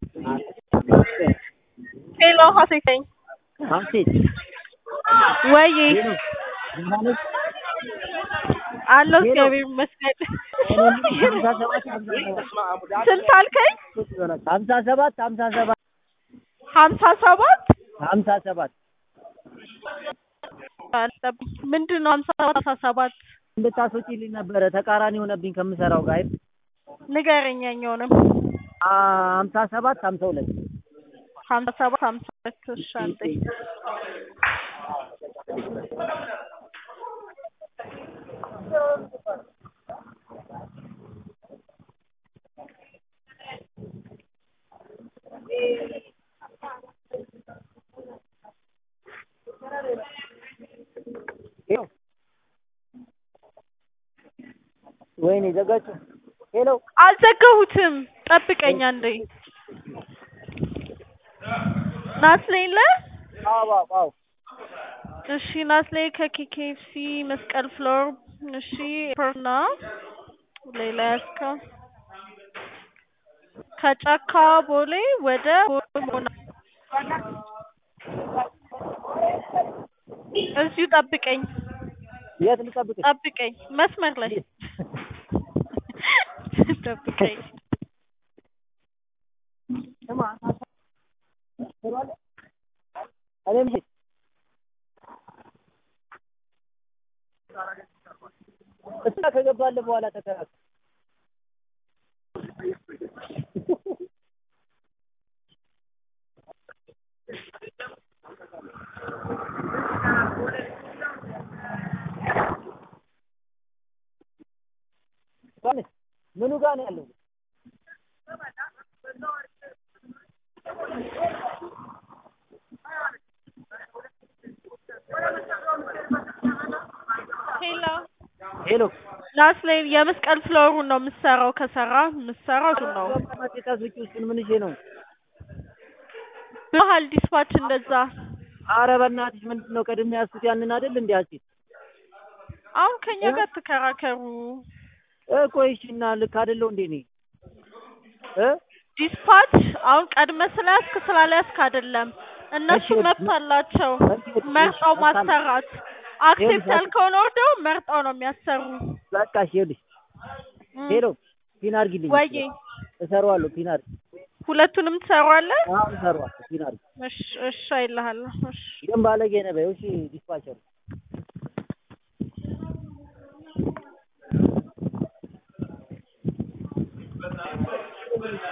ሄሎ ሀሴት ነኝ። ሀሴት ወይ ሄሎ ደህና ነሽ? አለሁ ሄሎ። እግዚአብሔር ይመስገን። ሀምሳ ሰባት ሀምሳ ሰባት ስንት አልከኝ? ሀምሳ ሰባት ሀምሳ ሰባት ሀምሳ ሰባት ሀምሳ ሰባት ምንድን ነው ሀምሳ ሰባት ሀምሳ ሰባት እንድታስወጪልኝ ነበረ ተቃራኒ ሆነብኝ ከምሰራው ጋር ንገረኝ ያኛውንም አ- ሀምሳ ሰባት ሀምሳ ሁለት ሀምሳ ሰባት ሀምሳ ሁለት እሺ አንዴ ሄሎ ወይኔ ዘጋችሁ ሄሎ አልዘጋሁትም ጠብቀኝ አንዴ ናስሌ የለ አዎ አዎ አዎ እሺ ናስሌ ከኬኬኤፍሲ መስቀል ፍሎር እሺ ፐርና ሌላ ያስከው ከጫካ ቦሌ ወደ ሞና እዚሁ ጠብቀኝ የት ልጠብቅሽ ጠብቀኝ መስመር ላይ ጠብቀኝ ስማ እኔም ሂድ እሷ ከገባልህ በኋላ ተከራከር ጋር ምኑ ጋር ነው ያለው? ሄሎ ሄሎ ናስሌ የመስቀል ፍሎሩን ነው የምትሰራው ከሰራ የምትሰራው እሱን ነው ማጤጣት ውጪ እሱን ምን ይዤ ነው? ባህል ዲስፓች እንደዛ ኧረ በእናትሽ ምንድን ነው ቀድሜ ያዝኩት ያንን አይደል እንዴ ሀሴት? አሁን ከኛ ጋር ተከራከሩ ቆይ እሺ እና ልክ አይደለሁ እንዴ እኔ እ ዲስፓች አሁን ቀድመ ስለያዝክ ስላለያዝክ አይደለም እነሱ እሺ፣ መብት አላቸው እሺ፣ እሺ፣ መርጠው እሺ፣ ማሰራት አክሴፕት ይኸውልሽ፣ ያልከውን ወርደው መርጠው ነው የሚያሰሩ በቃ እሺ ይኸውልሽ እም። ሄሎ ፒን አድርጊልኝ ወዬ እሰራዋለሁ ፒን አድርጊ ሁለቱንም ትሰራዋለህ አሁን እሰራዋለሁ ፒን አድርጊ እሺ እሺ አይልሃለሁ እሺ ግን ባለጌ ነህ በይው እሺ ዲስፓቸር